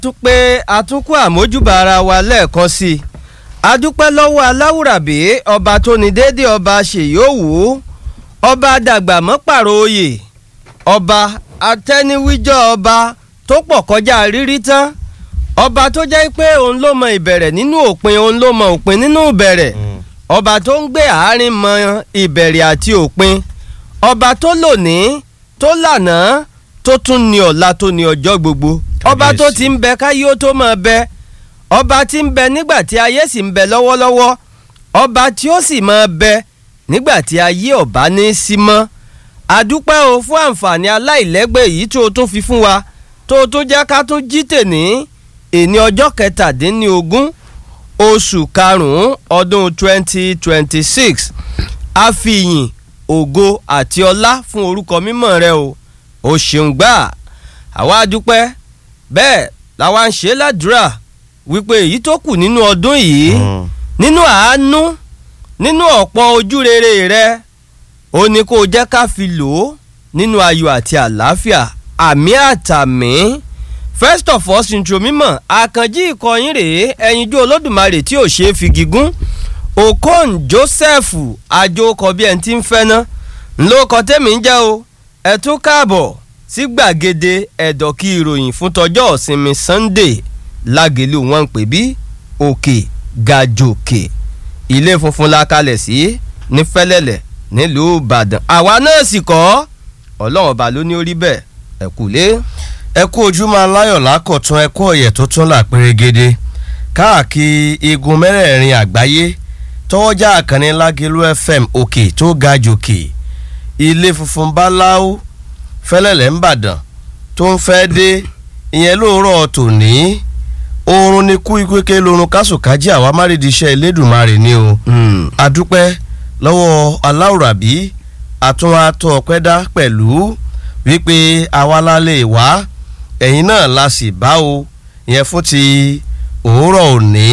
tún pé àtúnkù àmójúbà ara wa lẹ́ẹ̀kan sí i adúpẹ́ lọ́wọ́ aláwùrábí ọba tó ní déédéé ọba ṣèyówù ọba dàgbà mọ́pàrọ̀ oyè ọba atẹ́niwíjọ́ ọba tó pọ̀ kọjá rírí tán ọba tó jẹ́ pé òun ló mọ ìbẹ̀rẹ̀ nínú òpin òun ló mọ òpin nínú ìbẹ̀rẹ̀ ọba tó ń gbé àárín mọ ìbẹ̀rẹ̀ àti òpin ọba tó lónìí tó lànà tó tún ní ọ̀la tó ní ọjọ́ gbogbo ọba tó ti ń bẹ káyé ó tó máa bẹ ọba tí ń bẹ nígbà tí ayé sì ń bẹ lọ́wọ́lọ́wọ́ ọba tí ó sì máa bẹ nígbà tí ayé ọba ní í sí mọ́ àdúpẹ́ o fún àǹfààní aláìlẹ́gbẹ́ yìí tó o tún fi fún wa tó o tún jẹ́ ká tún jí tèní èní ọjọ́ kẹtàdínlógún oṣù karùn-ún ọdún twenty twenty six àfihàn ògo àti ọlá fún orúkọ mímọ́ rẹ o o ṣeun gbà àwa dúpẹ́ bẹ́ẹ̀ làwa ń ṣe ládùúrà wípé èyí tó kù nínú ọdún yìí nínú àánú nínú ọ̀pọ̀ ojú rere rẹ ó ní kó o jẹ́ ká fi lò ó nínú ayọ̀ àti àlàáfíà àmì àtàmì first of all intro mímọ̀ àkànjí ìkọyín rèé ẹyinjú olódùmarè tí ò ṣeé fi gígùn okon joseph àjòkọ bí ẹni tí ń fẹ́ ná ńlọkọ tẹ́mi ń jẹ́ o ẹ tún káàbọ̀ sí gbàgede ẹ̀dọ̀kí ìròyìn fún tọjọ́ ìsinmi sunday lágẹ̀lú wọn ń pè bí òkè gàjòkè ilé funfun la kalẹ̀ sí ní fẹ́lẹ́lẹ̀ nílùú ìbàdàn àwa náà sì kọ́ ọlọ́run ọba ló ní orí bẹ́ẹ̀ ẹ kú lé. ẹ kú ojúmọ́ aláyọ̀ lákọ̀tún ẹ kú ọ̀yẹ̀ tó tún là pérégede káàkiri igun mẹ́rẹ̀ẹ̀rin àgbáyé tọwọ́jà àkànní lágẹ̀lú fm òkè tó ga jòkè ilé funfun báláú fẹ́lẹ́lẹ̀ ńbàdàn tó ń fẹ́ dé ìyẹn lóòrọ̀ tòní oorun ni kú ikú ké lorun kásùkájí àwa márìdí iṣẹ́ elédùnmarè ni o adúpẹ́ lọ́wọ́ aláwùrábí àtúnwàtò ọ̀pẹ́dá pẹ̀lú wípé àwa la lè wá ẹ̀yin náà la sì bá o ìyẹn fún ti òwúrọ̀ òní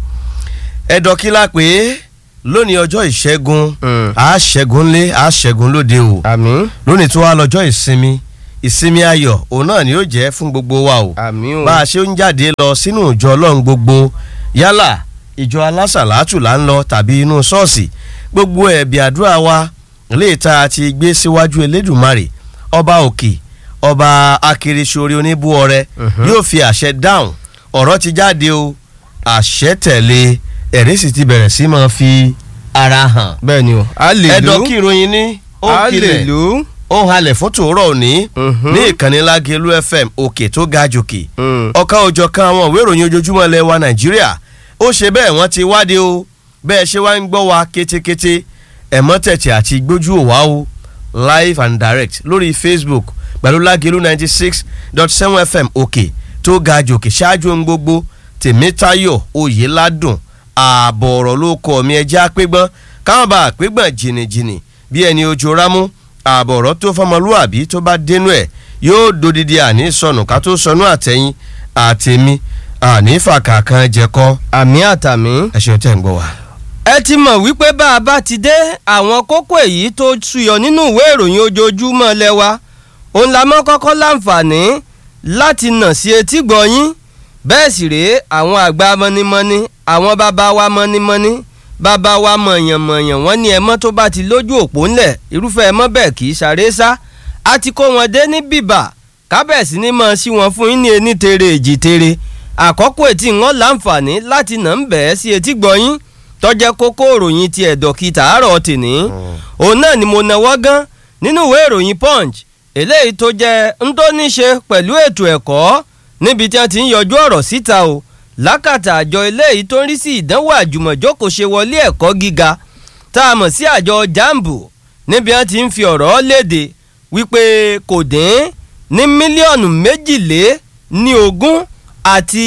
ẹ̀dọ́kílà pé lónìí ọjọ́ ìṣẹ́gun àṣẹ́gun lé àṣẹ́gun lóde o àmín lónìí tó wá lọ́jọ́ ìsinmi ìsinmi ayọ̀ òun náà ni yóò jẹ́ fún gbogbo wa o àmín o bá a ṣe ń jáde lọ sínú ìjọ ọlọ́run gbogbo yálà ìjọ alásàlátù là ń lọ tàbí inú ṣọ́ọ̀ṣì gbogbo ẹ̀bì àdúrà wa lè ta ti gbé síwájú elédùnmarè ọba òkè ọba akérésìorí oníbú ọrẹ yóò fi àṣẹ dáhùn ọ̀rọ̀ ti jáde o àṣẹ tẹ̀lé ẹ̀rí sì ti bẹ̀rẹ̀ sí máa fi ara hàn bẹ́ẹ̀ ni o a lè lò ẹ̀dọ̀ kí ìròyìn ní ó a lè kilẹ̀ lò ó halẹ̀ fún tòórọ̀ òní Mhm. ní ìkànnì lágẹ̀lú fm òkè tó ga jòkè Mm. ọ̀kan òjọ̀kan àwọn ìwé ìròyìn ojoojúmọ́ ilẹ̀ wa nàìjíríà ó ṣe bẹ́ẹ̀ wọ́n ti wádìí o bẹ́ẹ̀ ṣe wá ń gbọ́ wa kétékété ẹ̀mọ́ tẹ̀tẹ̀ àti gbójú òwá o live and direct lórí facebook pẹ̀lú lágẹ̀lú ninety six dot seven fm òkè tó ga jòkè ṣáájú ohun gbogbo tèmítayọ̀ oyèládùn ààbọ̀ ọ̀rọ̀ ló kọ́ mi ẹjẹ́ àpégbọ́n káwọn bá àpégbọ́n jìnnìjìnnì bí ẹni ojú rámú ààbọ̀ ọ̀rọ̀ tó fọmọlúwàbí tó bá dénú ẹ̀ yóò dodidi àní sọnù ká tó sọnù àtẹ̀yìn àtẹ̀mí àní fàkàkan jẹ̀kọ́ àmì àtàmì. ẹ̀ṣẹ̀ tẹ̀ ń gbọ́ wa. ẹ ti mọ̀ wípé bá a bá ti dé àwọn kókó èyí tó ṣuyọ nínú ìwé ìròyìn ojoojúmọ́ lẹ́wà òun la mọ́ kọ́kọ́ láǹfààní láti nà sí etí gbọ̀nyín bẹ́ẹ̀ sì rèé àwọn àgbà mọ́nímọ́ní àwọn bàbá wa mọ́nímọ́ní bàbá wa mọ̀yànmọ̀yàn wọ́n ní ẹmọ́ tó bá ti lójú òpó ńlẹ̀ irúfẹ́ ẹmọ́ bẹ́ẹ̀ kì í ṣàré sá a ti kó wọn dé ní bìbà kábẹ̀sì ní mọ̀ sí wọn fún yín ní ení tere èjì tere àkọ́kọ́ etí wọn láǹfààní láti nà ń bẹ̀ẹ́ sí etí gbọ̀nyín tọ́jẹ́ kókó ìròyìn ti ẹ̀dọ̀ kí tàárọ̀ tìní òun náà ni mo náwó gan nínú ìwé ìròyìn punch eléyìí tó jẹ́ ń tó ní ṣe pẹ̀lú ètò ẹ̀kọ́ níbi tí wọ́n ti ń yọjú ọ̀rọ̀ síta o lákàtà àjọ eléyìí tó ń rí sí ìdánwò àjùmọ̀jókòó ṣe wọlé ẹ̀kọ́ gíga tá a mọ̀ sí àjọ jambu níbi wọ́n ti ń fi ọ̀rọ̀ léde wípé kò dín ní mílíọ̀nù méjìlé ní ogún àti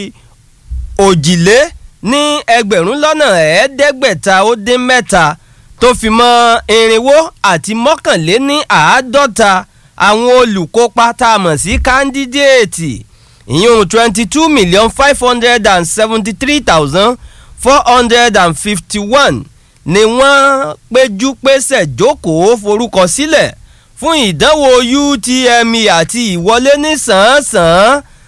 òjìlé ní ẹgbẹ̀rún lọ́nà ẹ̀ẹ́dẹ́gbẹ̀ta ó dín mẹ́ta tó fi mọ́ irinwó àti mọ́kànléní àádọ́ta àwọn olùkópa tá a mọ̀ sí kándídéètì ìyún twenty two million five hundred and seventy three thousand four hundred and fifty one ni wọ́n péjú pésẹ̀ jókòó forúkọ sílẹ̀ fún ìdánwò UTME àti ìwọlé ní sàn-án-sàn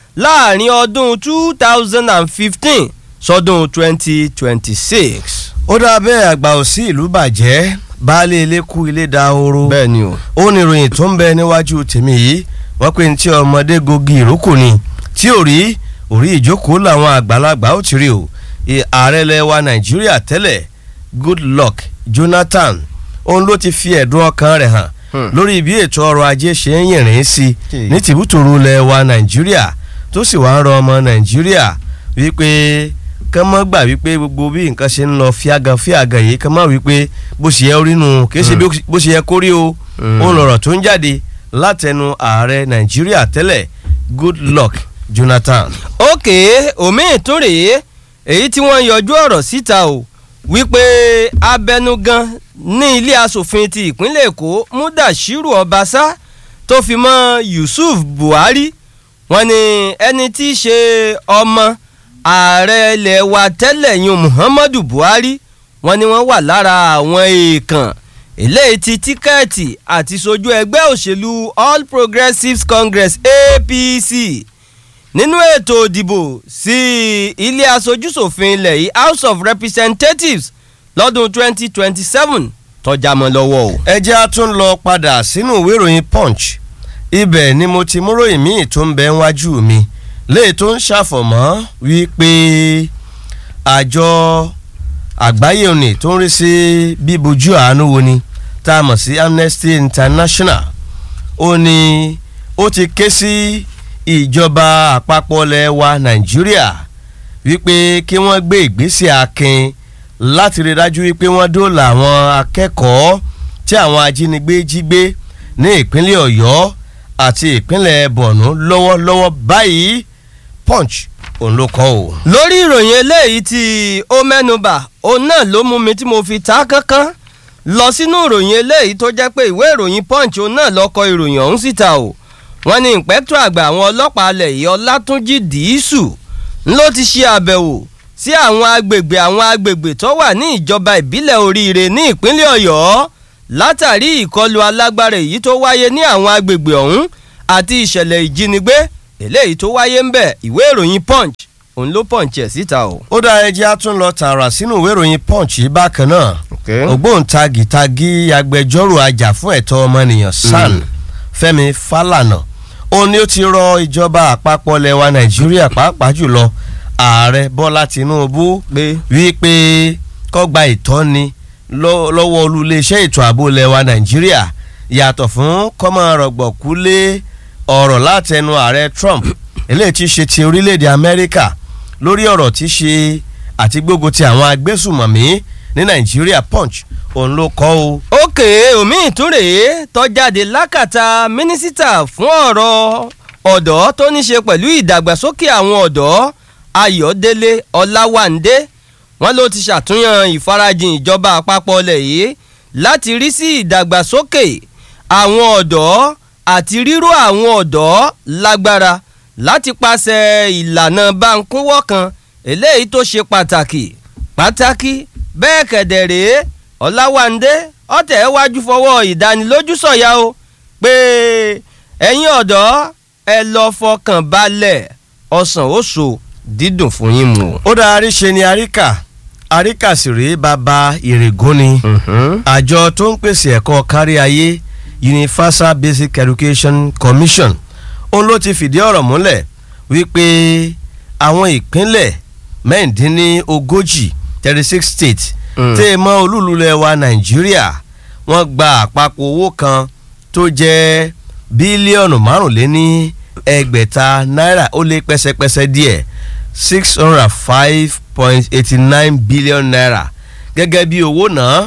láàrin ọdún two thousand and fifteen sọdún twenty twenty six. ó dá bẹ́ẹ̀ àgbà òsì ìlú bàjẹ́ baálé ilé kú ilé dahoro bẹ́ẹ̀ ni o. ó ní ìròyìn tó ń bẹ níwájú tèmi yìí wọ́n pe ní tí ọmọdé gogi ìrókò ni tí ò rí orí ìjókòó làwọn àgbàlagbà ó ti rí o I- ààrẹ ilẹ̀ wa nàìjíríà tẹ́lẹ̀ goodluck jonathan òun ló ti fi ẹ̀dùn ọkàn rẹ̀ hàn Hmm. lórí bí ètò ọrọ̀ ajé ṣe ń yìnrìn sí Kì í. ní tìbútòrò ilẹ̀ wa nàìjíríà tó sì wá ń rọ ọmọ nàìjíríà wípé kán mọ́ gbà wípé gbogbo bí nǹkan ṣe ń lọ fíagan fíagan yìí kán mọ́ wípé bó ṣe yẹ orí nù kì í ṣe bí- bó ṣe yẹ kó rí o Mm. òun lọ̀rọ̀ tó ń jáde látẹnu ààrẹ nàìjíríà tẹ́lẹ̀ goodluck jonathan. òkè omi ìtúrè èyí tí wọ́n yọjú ọ̀rọ̀ síta o wípé abẹnugan ní ilé asòfin ti ìpínlẹ̀ èkó mudashiru ọbaṣá tó fi mọ́ yusuf buhari wọ́n ní ẹni tí í ṣe ọmọ ààrẹ ilẹ̀ wa tẹ́lẹ̀ yun muhammadu buhari wọ́n ní wọ́n wà lára àwọn èèkàn eléyìí ti tíkẹ́ẹ̀tì àti sojú ẹgbẹ́ òṣèlú all progressives congress apc nínú ètò ìdìbò sí ilé aṣojúṣòfin ilẹ̀ yìí house of representatives lọ́dún 2027 tọ́jà mọ́ lọ́wọ́ o. ẹ jẹ́ a tún lọ padà sínú ìwé ìròyìn punch ibẹ̀ ni mo ti mú ròyìn míì tó ń bẹ wájú mi léè tó ń ṣàfọ̀mọ́ wípé àjọ àgbáyé òní tó ń rí sí bíbojú àánú wo ni tá a mọ̀ sí amnesty international ó ní ó ti ké sí ìjọba àpapọ̀ ilẹ̀ wa nàìjíríà wípé kí wọ́n gbé ìgbésẹ̀ akin láti rí dájú wípé wọ́n dóòlà àwọn akẹ́kọ̀ọ́ tí àwọn ajínigbé jí gbé ní ìpínlẹ̀ ọ̀yọ́ àti ìpínlẹ̀ borno lọ́wọ́lọ́wọ́ báyìí punch òun ló kọ́ o. lórí ìròyìn eléyìí tí ó mẹ́nubà òun náà ló mú mi tí mo fi ta kánkán lọ sínú ìròyìn eléyìí tó jẹ́ pé ìwé ìròyìn punch òun náà lọ kọ ìròyìn ọ̀hún síta o wọ́n ní ìpẹ́tọ́ àgbà àwọn ọlọ́pàá alẹ̀ yìí ọlátúnjì dìísù ló ti ṣe àbẹ̀wò sí àwọn agbègbè àwọn agbègbè tó wà ní ìjọba ìbílẹ̀ oríire ní ìpínlẹ̀ ọ̀yọ́ látàrí ìkọlù alágbára èyí tó wáyé ní àwọn agbègbè ọ̀hún àti ìṣẹ̀lẹ̀ ìjínigbé eléyìí tó wáyé ń bẹ̀ ìwé ìròyìn punch òun ló punch ẹ̀ síta o. ó dá ẹjẹ́ á tún lọ tààrà sínú ìwé ìròyìn punch yìí bákan náà ògbóǹtagìtagì agbẹjọ́rò ajàfún ẹ̀tọ́ ọmọnìyàn san Mm. fẹ́mi falana òun ni ó ti rọ ìjọba àpapọ̀ lẹwa nàìjíríà pàápàá jùlọ ààrẹ bọ́lá tinubu pé wípé kó gba ìtọ́ni lọ́- lọ́wọ́ olùléeṣẹ́ ètò ààbò lẹwa nàìjíríà yàtọ̀ fún kọ́mọ rọ̀gbọ̀kú lé ọ̀rọ̀ látẹnu ààrẹ trump eléyìí ti ṣe ti orílẹ̀-èdè amẹ́ríkà lórí ọ̀rọ̀ tí ṣe àti gbógun ti àwọn agbésùmọ̀mí ní nàìjíríà punch òun ló kọ́ o. òkè omi ìtúrè tọ́jáde lákàtà mínísítà fún ọ̀rọ̀ ọ̀dọ́ tó ní ṣe pẹ̀lú ìdàgbàsókè àwọn ọ̀dọ́ ayọ̀délé ọláwándé wọn ló ti ṣàtúnyàn ìfarajìn ìjọba àpapọ̀ ilẹ̀ yìí láti rí sí ìdàgbàsókè àwọn ọ̀dọ́ àti ríró àwọn ọ̀dọ́ lágbára láti pàṣẹ ìlànà báńkúwọ́ kan eléyìí tó ṣe pàtàkì pàtàkì bẹ́ẹ̀ kẹ̀dẹ̀ rèé ọ̀làwándé ọ̀tẹ̀ wájú fọwọ́ ìdánilójú sọ̀yà o pé ẹ̀yin ọ̀dọ́ ẹ lọ fọkàn balẹ̀ ọ̀sán oṣù dídùn fún yín mu. ó dá àríṣe ni àríkà àríkà sì rèé bàbá ìrègùn ni àjọ tó ń pèsè ẹ̀kọ́ kárí ayé universal basic education commission òun ló ti fìdí ọ̀rọ̀ múlẹ̀ wípé àwọn ìpínlẹ̀ mẹ́rìndínlógójì thirty six states Mm. tẹ́ ẹ mọ́ olúlulẹ̀ wa nàìjíríà wọ́n gba àpapọ̀ owó kan tó jẹ́ bílíọ̀nù márùnléní ẹgbẹ̀ta náírà ó lé pẹ́sẹ́pẹ́sẹ́ díẹ̀ six hundred and five point eighty nine billion naira gẹ́gẹ́ bí owó náà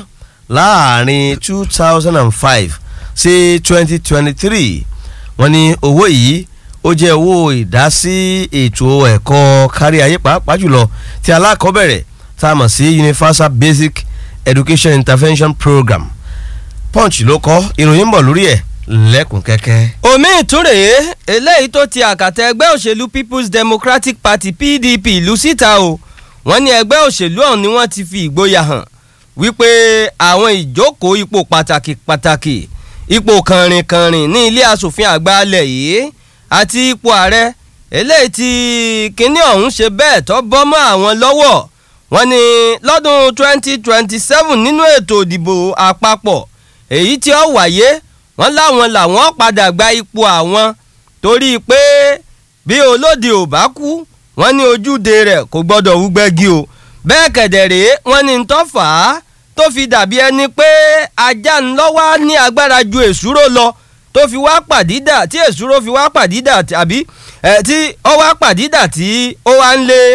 láàrin two thousand and five sí twenty twenty three wọ́n ní owó yìí ó jẹ́ owó ìdásí ètò ẹ̀kọ́ kárí ayé pàápàá jùlọ tí alákọ̀ọ́bẹ̀rẹ̀ tá a mọ̀ sí universal basic education intervention program punch ló kọ ìròyìn ń bọ̀ lórí ẹ̀ lẹ́kùn kẹ́kẹ́. omi ìtúrè eléyìí tó ti àkàtà ẹgbẹ́ òṣèlú people's democratic party pdp ìlú síta o wọ́n ní ẹgbẹ́ òṣèlú ọ̀hún ni wọ́n ti fi ìgboyà hàn wípé àwọn ìjókòó ipò pàtàkì pàtàkì ipò kànrìnkànrìn ní ilé asòfin àgbà alẹ̀ yìí àti ipò ààrẹ eléyìí tí kinní ọ̀hún ṣe bẹ́ẹ̀ tó bọ́ mọ́ àwọn lọ́wọ́ wọ́n ní lọ́dún 2027 nínú ètò ìdìbò àpapọ̀ èyí tí ó wáyé wọ́n láwọn làwọn padà gba ipò àwọn torí pé bí olóde ò bá kú wọ́n ní ojúde rẹ̀ kò gbọ́dọ̀ wúgbẹ́gi o bẹ́ẹ̀ kẹ̀dẹ̀ rèé wọ́n ní tó fà á tó fi dàbí ẹni pé ajá ńlọ́wọ́ ní agbára ju èsúró lọ tó fi wá pàdídà tí èsúró fi wá pàdídà tàbí ẹ tí ó wá pàdídà tí ó wá ń lé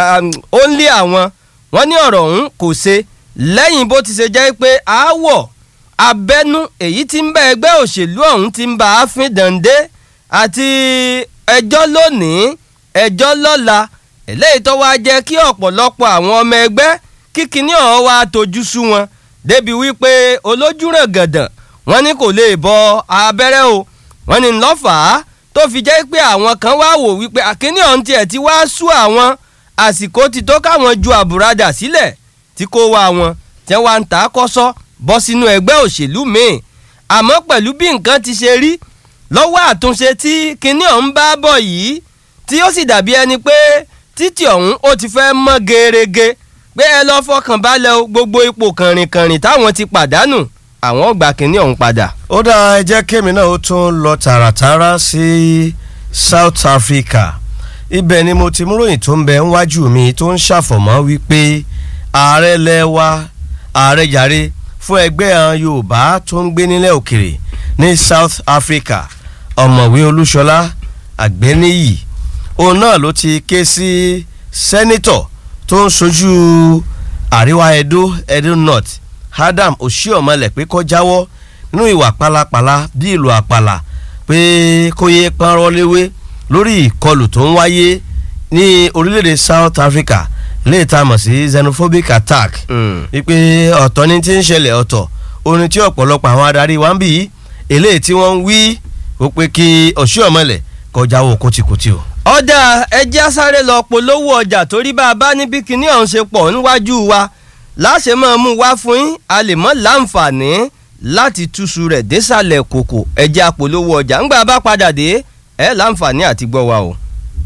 ó ń lé àwọn wọ́n ní ọ̀rọ̀ ọ̀hún kò ṣe lẹ́yìn bó ti ṣe jẹ́ pé aáwọ̀ abẹ́nú èyí tí ń bá ẹgbẹ́ òṣèlú ọ̀hún ti ń bá a fín dàndé àti ẹjọ́ lónìí ẹjọ́ lọ́la eléyìí tó wáá jẹ́ kí ọ̀pọ̀lọpọ̀ àwọn ọmọ ẹgbẹ́ kíkiní ọ̀hún wá tójú sú wọn débi wípé olójúràn gàdàn wọ́n ní kò lè bọ abẹ́rẹ́ o wọ́n ní lọ́fàá tó fi jẹ́ pé àwọn kan wá wò wípé àkíní ọ̀hún tiẹ̀ ti wá sú àwọn àsìkò ti tó káwọn ju àbùradà sílẹ̀ tí kò wá wọn tí wọ́n ń ta kọ́sọ́ bọ́ sínú ẹgbẹ́ òṣèlú míì àmọ́ pẹ̀lú bí nǹkan ti ṣe rí lọ́wọ́ àtúnṣe tí kinní ọ̀hún bá bọ̀ yìí tí ó sì dàbí ẹni pé títì ọ̀hún ó ti fẹ́ mọ́ gerege pé ẹ lọ́ fọkàn balẹ̀ o gbogbo ipò kànrìnkànrìn táwọn ti pàdánù àwọn ò gba kinní ọ̀hún padà. ó dáa ẹ jẹ́ kémi náà ó tún lọ tààràtàrà sí South Africa ibẹ̀ ni mo ti mú ròyìn tó ń bẹ níwájú mi tó ń ṣàfọ̀mọ́ wípé ààrẹ lẹ́wà ààrẹ jàre fún ẹgbẹ́ àwọn Yorùbá tó ń gbé nílẹ̀ òkèrè ní South Africa ọ̀mọ̀wé Olúṣọlá Àgbẹ̀níyì òun náà ló ti ké sí sẹ́nítọ̀ tó ń sojú àríwá Edo Edo North Adam Oshiomhole pé kó jáwọ́ nínú ìwà pálapàla bí ìlú àpàlà pé kó yé pọ́nrọ́ léwé lórí ìkọlù tó ń wáyé ní orílẹ̀-èdè South Africa lè ta mọ̀ sí xenophobic attack wípé ọ̀tọ̀ ní ti ń ṣẹlẹ̀ ọ̀tọ̀ orin tí ọ̀pọ̀lọpọ̀ àwọn adarí wa ń bì í eléyìí tí wọ́n ń wí ó pé kí Oshiomhole kọjá wo kòtìkòtì o. ọ̀dà ẹjẹ́ sáré lọ polówó ọjà torí bá a bá níbi kíní ọ̀hún ṣe pọ̀ níwájú wa láṣẹ máa mú wá fún yín a lè mọ́ láǹfààní láti túṣu rẹ̀ désàlẹ̀ kòkò ẹjẹ́ apolówó ọjà ńgbà bá padà dé ẹ láǹfààní àti gbọ́ wa o.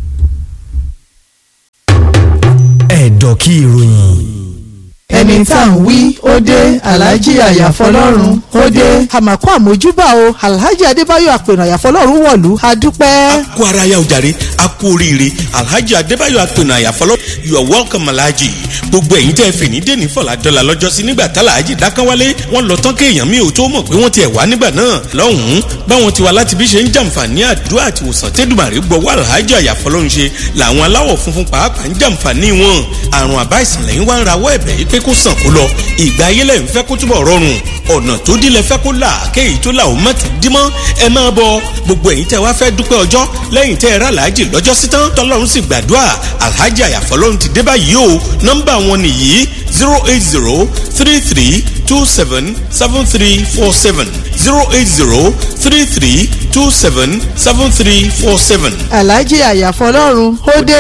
ẹ̀dọ̀ kí ìròyìn ẹni tá à ń wí ó dé alhaji àyàfọlọ́run ó dé. àmàkù àmójúbà o alhaji adébáyọ̀ àpènà àyàfọlọ́run wọ̀lú a dúpẹ́. a kú ara ya ojàre a kú oríire alhaji adébáyọ̀ àpènà àyàfọlọ́run you are welcome alhaji gbogbo ẹ̀yin tẹ́ fè ní dèní fọlá dọ́là lọ́jọ́sí nígbà tá alhaji dákánwálé wọ́n lọ tán kéèyàn mi ò tó mọ̀ pé wọ́n ti ẹ̀ wá nígbà náà lọ́hùn-ún báwọn ti wá láti bí ṣe ń jàǹfààní àdúrà àti òsàn tẹ́dùmàrè gbọ́wọ́ alhaji àyàfọlọ́run ṣe làwọn aláwọ̀ funfun pàápàá ń jàǹfààní wọn àrùn àbá ìsìnlẹ̀ ń wá ń rawọ́ ẹ̀bẹ̀ yìí pé kó sàn kó lọ ìgbà ayé lẹ́yìn fẹ́ kó túbọ̀ rọrùn ọ̀nà tó dílé fẹ́ kó là kéyìí tó là ó má ti dí mọ́ ẹ máa bọ gbogbo ẹ̀yin tẹ́ wá fẹ́ dúpẹ́ ọjọ́ lẹ́yìn tẹ́ ẹ rà láàjì lọ́jọ́ sí tán tọ́lọ́run sì gbàdúrà alhaji àyàfọ́lọ́run ti dé báyìí o nọ́mbà wọn nìyí zero eight zero three three two seven seven three four seven zero eight zero three three two seven seven three four seven. alhaji àyàfọlọ́run ó dé.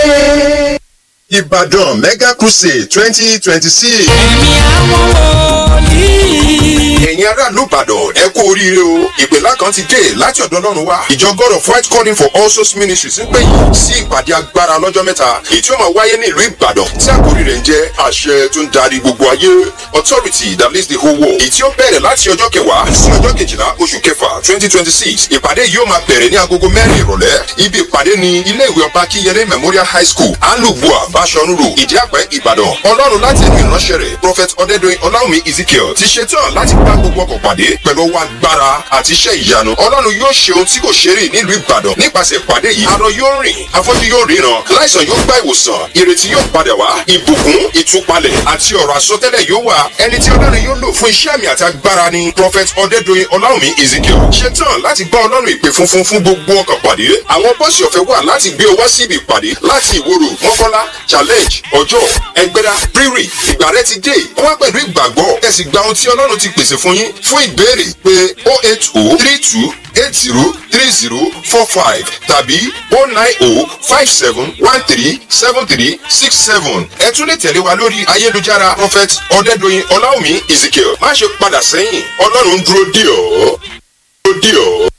Ìbàdàn Mega Crusade twenty twenty six. ẹ̀mí àwọn wòlíì. ẹ̀yin aráàlú Ìbàdàn ẹ kú oríire o ìpèlá kan ti dé láti ọ̀dọ̀ Ọlọ́run wá ìjọ God of White Calling for All Souls Ministries ń pè yín sí ìpàdé agbára lọ́jọ́ mẹ́ta èyí tí ó máa wáyé ní ìlú Ìbàdàn tí àkórí rẹ̀ ń jẹ́ àṣẹ tó ń darí gbogbo ayé authority that leads the whole world èyí tí ó bẹ̀rẹ̀ láti ọjọ́ kẹwàá sí ọjọ́ kejìlá oṣù kẹfà twenty twenty six ìpàdé yìí ó máa bẹ̀rẹ̀ ní agogo mẹ́rin ìrọ̀lẹ́ ibi ìpàdé ni ilé ìwé ọba Kíyẹlé Memorial High School alubua Bashorun Road Ìdíàpẹ́ Ìbàdàn Ọlọ́run láti ẹ̀mí ìránṣẹ́ rẹ̀ Prophet Ọdẹ́dọ̀yìn Ọláwùmí Ezekiel ti ṣetán láti bá gbogbo ọkọ̀ pàdé pẹ̀lú ọwọ́ agbára àti iṣẹ́ ìyanu Ọlọ́run yóò ṣe ohun tí kò ṣe rí nílùú Ìbàdàn nípasẹ̀ ìpàdé yìí arọ yóò rìn afọ́jú yóò ríran láìsàn yóò gba ìwòsàn ìrètí yóò padà wá ìbùkún ìtúpalẹ̀ àti ọ̀rọ̀ àsọtẹ́lẹ̀ yóò wà ẹni tí Ọlọ́run yóò lò fún iṣẹ́ àmì àti agbára ni Prophet Ọdẹ́dọ̀yìn Ọláwùmí Ezekiel ṣetán láti bá Ọlọ́run ìpè funfun fún gbogbo ọkọ̀ pàdé àwọn bọ́ọ̀sì ọ̀fẹ́ wà láti gbé ọ wá síbi ìpàdé láti ìwòrò mọ́kọ́lá challenge ọjọ́ ẹgbẹ́dá rírì ìgbà rẹ ti dé wá pẹ̀lú ìgbàgbọ́ ẹ sì gba ohun tí ọlọ́run ti pèsè fún yín fún ìbéèrè pé oh eight oh three two eight zero three zero four five tàbí oh nine oh five seven one three seven three six seven ẹ tún lè tẹ̀lé wa lórí ayélujára prophet ọ̀dẹ́dọ̀yìn ọláwùmí ezekiel má ṣe padà sẹ́yìn ọlọ́run dúró dè ọ́ dúró dè ọ́.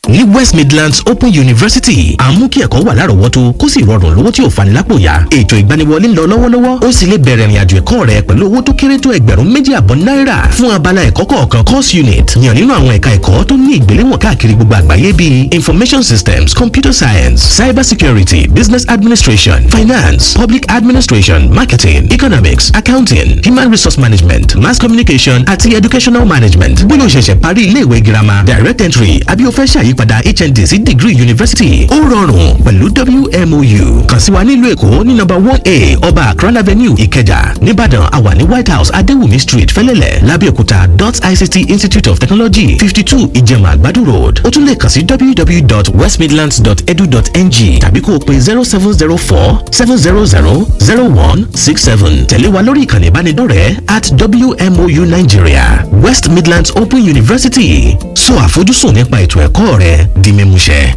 ní West Midlands Open University àmú kí ẹ̀kọ́ wà lárọ̀ọ́wọ́tó kó sì rọrùn lówó tí ò fani lápò yá ètò ìgbaniwọlé ń lọ lọ́wọ́lọ́wọ́ ó sì lè bẹ̀rẹ̀ ìrìnàjò ẹ̀kọ́ rẹ pẹ̀lú owó tó kéré tó ẹgbẹ̀rún méjì àbọ̀ náírà fún abala ẹ̀kọ́ kọ̀ọ̀kan course unit yàn nínú àwọn ẹ̀ka ẹ̀kọ́ tó ní ìgbéléwọ̀n káàkiri gbogbo àgbáyé bíi information systems computer science cyber security business administration finance public administration marketing economics accounting human resource management mass communication àti educational management bóyá o ṣẹ̀ṣẹ̀ parí iléèwé girama direct entry àbí o fẹ́ ṣàyípadà hnd sí degree university ó rọrùn pẹ̀lú wmou kàn sí wa nílùú èkó ní number one a ọba akran avenue ìkẹjà nìbàdàn àwa ní white house adéwùmí street fẹ́lẹ́lẹ̀ lábẹ́òkúta dot ict institute of technology fifty two ìjẹ̀mà àgbàdo road ó tún lè kàn sí www.westmidlands.edu.ng tàbí kó o pe zero seven zero four seven zero zero zero one six seven tẹ̀lé wa lórí ìkànnì ìbánidọ́rẹ̀ẹ́ at wmou nigeria west midlands open university sọ àfojúsùn nípa ètò ẹ̀kọ́ rẹ di mímúṣẹ.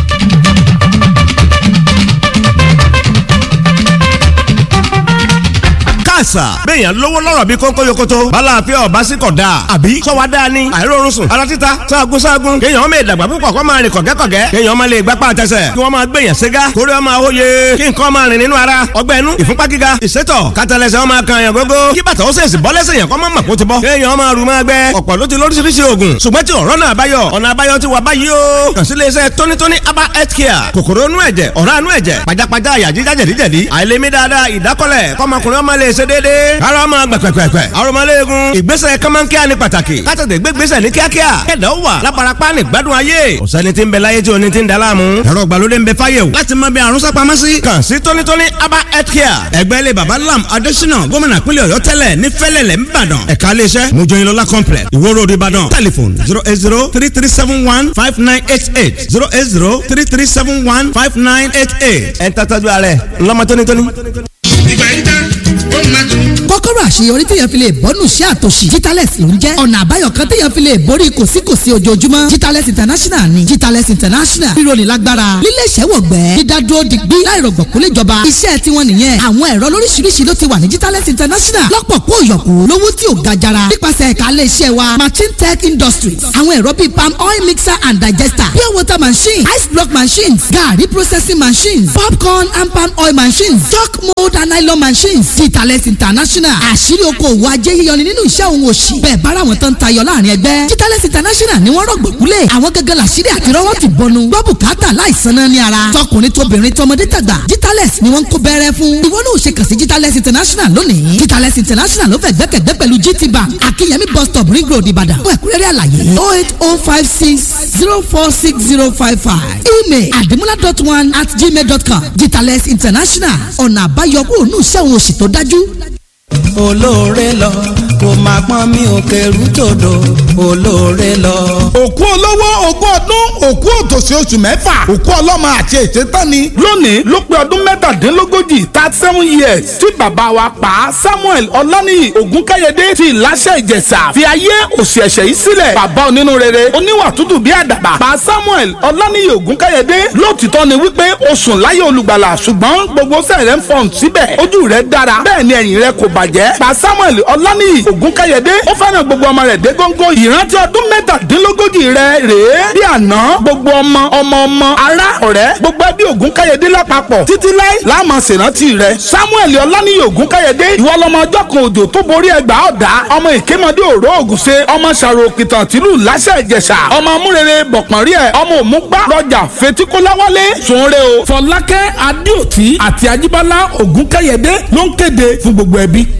àṣà. béèyàn lówó lọ́rọ̀ bí kónkó yokoto. bala àfẹ́ ọba sí kọ̀ dáa. àbí sọ́wọ́ dáa ni. àìrórun sùn. ara títa sáàgùn sáàgùn. kéèyàn ọmọ ìdàgbà púpọ̀ kó máa rìn kọ̀gẹ́kọ̀gẹ́. kéèyàn ọmọ lè gbapá àtẹsẹ̀. kí wọ́n máa gbèyàn ségá. kórè ọmọ àwòye. kí nǹkan máa rìn nínú ara. ọgbẹ́ inú ìfúnpá gíga. ìsétọ̀ kátàlẹ́sẹ̀ ọmọ kan yàn gógó. kí bàtà ó sèṣì bọ́ lẹ́sẹ̀ yàn kọ́ máa mọ̀ kó ti bọ́. kéèyàn ọmọ rù máa gbẹ. ọ̀pọ̀ ló ti lóríṣiríṣi oògùn. ṣùgbọ́n tí ọ̀rọ̀ náà báyọ̀. ọ̀nà àbáyọ ti wà báyìí o. kàn sí iléeṣẹ́ tónítóní aba health care. kòkòrò inú ẹ̀jẹ̀ ọ̀rá inú ẹ̀jẹ̀ pajápajá àyà jíjá jẹ̀díjẹ̀dí. àìlèmí dáadáa ìdákọ́lẹ̀ kọ́mọkùnrin ọmọ lè ṣe déédéé. ara ọmọ gbẹ̀pẹ̀pẹ̀pẹ̀. arọmọléegun ìgbésẹ̀ kọ́mọ́nkíá ni pàtàkì. kátàtẹ̀ gbégbésẹ̀ ní kíákíá. kẹ̀dọ̀ wà lábarapá ní gbádùn ayé. ọ̀sẹ́ni tí ń bẹ láyé tí oní ti ń da láàmú. ẹ̀rọ ìgbàlódé ń bẹ fáyé o. láti mọ bí àrùn sápamọ́ sí. kàn sí tónítóní aba health care. ẹgbẹ́ ilé baba lam adésínà gómìnà pínlẹ̀ ọ̀yọ́ tẹ́lẹ̀ ní fẹ́lẹ̀lẹ̀ ńbàdàn. ẹ̀ka iléeṣẹ́ mojoyinlola complex ìwó road ìbàdàn. telephone zero eight zero three three seven one five nine eight eight zero eight zero three three seven one five nine eight eight. ẹ̀ ń tàtàjú ààrẹ ńlọmọ tónítóní. ìgbà yìí tán ó máa tún kọ́kọ́rọ́ àṣeyọrí téèyàn fi lè bọ́nù sí àtòṣì Jitales ló ń jẹ́ ọ̀nà àbáyọ kan téèyàn fi lè borí kòsíkòsí ojoojúmọ́ Jitales international ni Jitales international rírọ̀lì lágbára lílé ìṣẹ́wọ̀gbẹ́ dídádúró digbí láìrọ̀gbọ̀ kó lè jọba iṣẹ́ tiwọn nìyẹn àwọn ẹ̀rọ lóríṣiríṣi ló ti wà ní Jitales international lọ́pọ̀ kó yọ̀kù lówó tí ò ga jara nípasẹ̀ ẹ̀ka ilé iṣẹ́ wa machine tech industries àwọn ẹ̀rọ bíi palm oil mixer and digester pure water machine ice block machines garri processing machines popcorn and palm oil machines chalk mold and nylon machines Jitales international àṣírí okòwò ajé yíyọ ni nínú iṣẹ́ òun òṣì bẹ́ẹ̀ bára wọn tán tayọ láàrin ẹgbẹ́ Jitales international ni wọ́n rọ̀gbọ̀kúlẹ̀ àwọn gẹ́gẹ́ làṣírí àti rọ́wọ́ ti bọnu gbọ́ bùkátà láìsan náà ní ara tọkùnrin tóbìnrin tọmọdé tàgbà Jitales ni wọ́n ń kó bẹ́rẹ́ fún ìwọ náà ò ṣe kàn sí Jitales international lónìí Jitales international ló fẹ́ gbẹ́kẹ̀gbẹ́ pẹ̀lú GT bank akínyẹmí bus stop ring road ìbàdàn fún ẹ̀kúnrẹ́rẹ́ àlàyé oh eight oh five six zero four six zero five five email adimula dot one at gmail dot com Jitales international ọ̀nà àbáyọ kúrò ní iṣẹ́ òun òṣì tó dájú olóore lọ kò máa pọ́n mi ò kẹrù tòdò olóore lọ. òkú olówó ogún ọdún òkú òtòṣì oṣù mẹ́fà òkú ọlọ́mọ àti ètè tán ni. lónìí ló pé ọdún mẹ́tàdínlógójì thirty seven years tí bàbá wa pa samuel ọláníyì ògúnkáyédé ti ìláṣẹ ìjẹ̀ṣà fi ayé òsì ẹ̀ṣẹ̀ yìí sílẹ̀ bàbá onínú rere oníwà tútù bí àdàbà pa samuel ọláníyì ògúnkáyédé lóòtítọ́ ni wípé o sùn láyé olùgbàlà ṣùgbọ́n gbogbo sẹ́rẹ̀ ń fọ̀n síbẹ̀ ojú rẹ̀ dára bẹ́ẹ̀ ni ẹ̀yìn rẹ̀ kò bàjẹ́ pa samuel ọláníyì ògúnkáyédé ó fẹ́ràn gbogbo ọmọ rẹ̀ dé góńgó ìrántí ọdún mẹ́tàdínlógójì rẹ̀ rèé bí àná gbogbo ọmọ ọmọ ọmọ ará ọ̀rẹ́ gbogbo ẹbí ògúnkáyédé lápapọ̀ títí láì láàmú ṣèrántí rẹ̀ samuel ọláníyì ògúnkáyédé ìwọ lọmọ ọjọ́ kan òjò tó borí ẹgbà ọ̀dà ọmọ ìkémọdé òró ògùnṣe ọmọ ṣàrò òkìtàn tìlú láṣẹ ìjẹ̀ṣà ọmọ amúrere bọ̀pọ̀nrí ẹ̀ ọmọ òmùgbà lọ́jà fetíkóláwálé sùnre o. fọlákẹ́ adéòtí àti ajíbọ́lá ògúnkáyédé ló ń kéde fún gbogbo ẹbí.